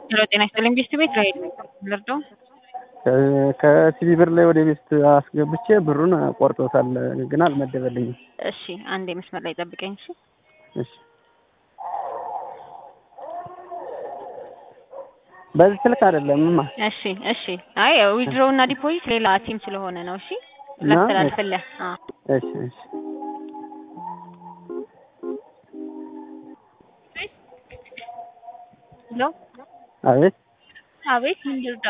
ሄሎ ጤና ይስጥልኝ ቤስት ቤት ራሄል ነኝ። ልርዳው? ከሲቢ ብር ላይ ወደ ቤስት አስገብቼ ብሩን ቆርጦታል፣ ግን አልመደበልኝም። እሺ አንዴ መስመር ላይ ጠብቀኝ። እሺ እሺ በዚህ ስልክ አይደለምማ። እሺ እሺ። አይ ዊድሮ እና ዲፖዚት ሌላ ቲም ስለሆነ ነው። እሺ እና? ላስተላልፍልህ። አዎ እሺ እሺ ሄሎ አቤት አቤት ምን ልርዳ?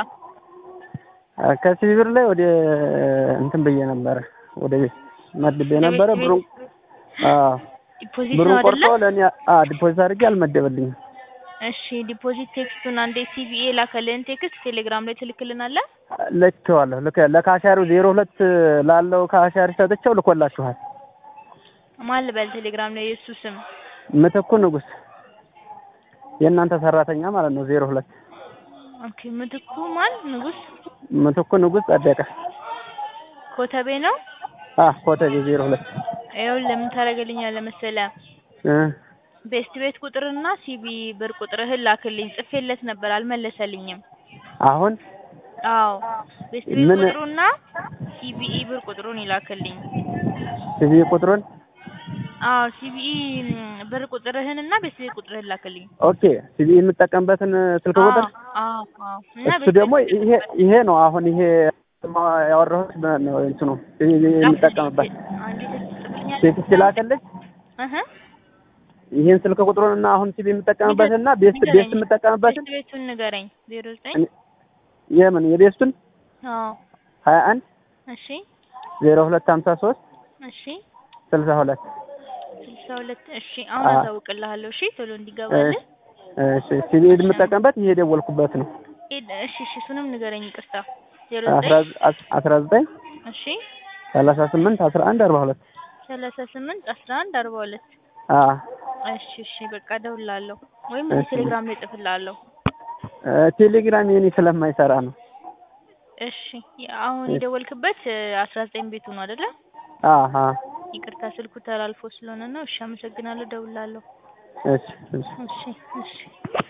ከሲቢ ብር ላይ ወደ እንትን ብዬ ነበረ ወደ ቤት መድቤ ነበረ ቤት? ብሩን አዎ ዲፖዚት ብሩን ነው ቆርጦ አይደለ? ለእኔ አዎ ዲፖዚት አድርጌ አልመደበልኝም። እሺ ዲፖዚት ቴክስቱን አንዴ ሲቪኤ ላከልህን ቴክስት ቴሌግራም ላይ ትልክልናለህ? ልኬዋለሁ ልክ ለካሻሪው ዜሮ ሁለት ላለው ካሻሪ ሰጥቼው ልኮላችኋል። ማን ልበል ቴሌግራም ላይ የእሱ ስም? ምትኩ ንጉስ የእናንተ ሰራተኛ ማለት ነው። ዜሮ ሁለት ኦኬ ምትኩ ማን ንጉስ ምትኩ ንጉስ ጸደቀ ኮተቤ ነው። አ ኮተቤ ዜሮ ሁለት ይኸውልህ ምን ታደርግልኛለህ መሰለህ? እ ቤስት ቤት ቁጥርና ሲቢ ብር ቁጥርህን ላክልኝ። ጽፌለት ነበር አልመለሰልኝም። አሁን አዎ ቤስት ቤት ምን- ቁጥሩና ሲቢኢ ብር ቁጥሩን ይላክልኝ። ሲቪ ቁጥሩን አዎ ሲቢኢ ብር ቁጥርህን እና ቤስት ቤት ቁጥርህን ላክልኝ። ኦኬ ሲቪ የምጠቀምበትን ስልክ ቁጥር አዎ አዎ እና እሱ ቤስት ደግሞ ቤት ይሄ ይሄ ነው። አሁን ይሄ ያወራሁት በ- ነው እንትኑ ሲቪ የምጠቀምበት አንዴ ትጽፍልኛለህ? ቴክስት ላከልኝ። እህ ይሄን ስልክ ቁጥሩን እና አሁን ሲቪ የምጠቀምበትን እና ቤስት ንገረኝ። ቤስት የምጠቀምበትን ቤስት ቤቱን ንገረኝ። ዜሮ ዘጠኝ የምን የቤስቱን አዎ ሀያ አንድ እሺ ዜሮ ሁለት ሀምሳ ሶስት እሺ ስልሳ ሁለት ስልሳ ሁለት እሺ አሁን አ- አሳውቅልሃለሁ። እሺ ቶሎ እንዲገባልህ እሺ ሲቪ የምጠቀምበት ይሄ የደወልኩበት ነው። ሄድ እሺ እሺ እሱንም ንገረኝ። ይቅርታ ዜሮ አስራ ዘጠኝ ዘ- አስራ ዘጠኝ እሺ ሰላሳ ስምንት አስራ አንድ አርባ ሁለት ሰላሳ ስምንት አስራ አንድ አርባ ሁለት አ እሺ እሺ በቃ እደውልልሃለሁ ወይም እሺ። ቴሌግራም ላይ እጽፍልሃለሁ። እ ቴሌግራም የኔ ስለማይሰራ ነው። እሺ አሁን እሺ። የደወልክበት አስራ ዘጠኝ ቤቱ ነው አይደለ? አሀ ይቅርታ ስልኩ ተላልፎ ስለሆነ ነው። እሺ አመሰግናለሁ። እደውልልሃለሁ። እሺ እሺ እሺ እሺ